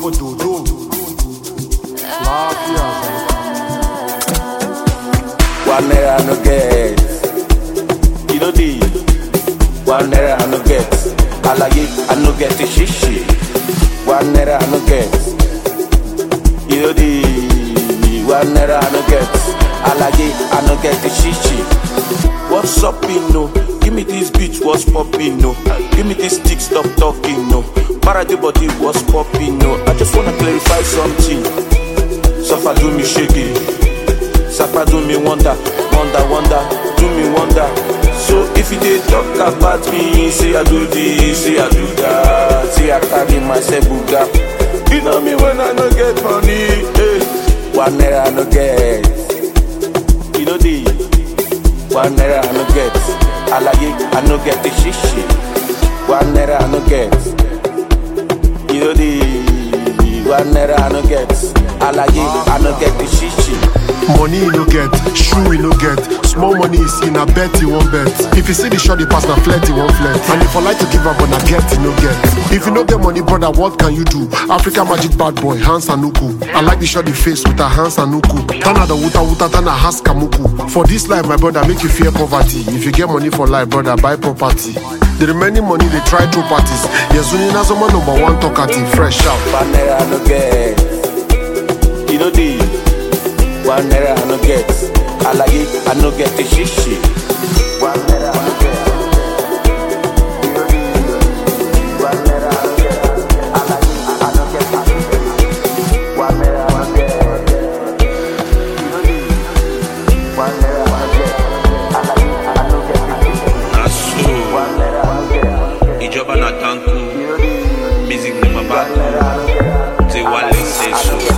babu dodo lafiya One naira I no get. You know the one naira I no get. Alaye I no get the shishi. One naira I no get. You know the one naira I no get. Alaye I no get the shishi. What's up, no? Give me this beat, what's popping, no? Give me this stick, stop talking, no? Parade body, what's popping, no? I just wanna clarify something. Suffer do me shaky. Sapa do me wonder, wonder, wonder, do me wonder. So if you dey talk about me, say I do this, say I do that, say I carry myself buga. You know me when I no get money, eh? One naira I no get. You know the one naira I no get. Alaye I no get the shishi. One naira I no get. You know the one naira I no get. Alaye I no get the shishi. money you no get shoe you no get small money you see na bet you wan bet if you see the shot you pass na flirt you wan flirt and if you like to give am but na get you no get if you no get money brother what can you do africa magic bad boy hans anuku i like the shot the face with her hands anuku tana the wuta wuta tana has kamuku for this life my brother make you fear poverty if you get money for life brother buy property the remaining money dey try throw parties yezuni nazoma number one talkative fresh out. One naira I no get. You know the one naira I no get. Alaye I no get the shishi. One naira I no get. You know the one naira I no get. Alaye I no get the shishi. One naira I no get. You know the one naira I no get. Alaye I no get the shishi. na so One naira I no get. ìjọba na tanku You know the music ni baba one naira I no get. ti wálé ṣe so.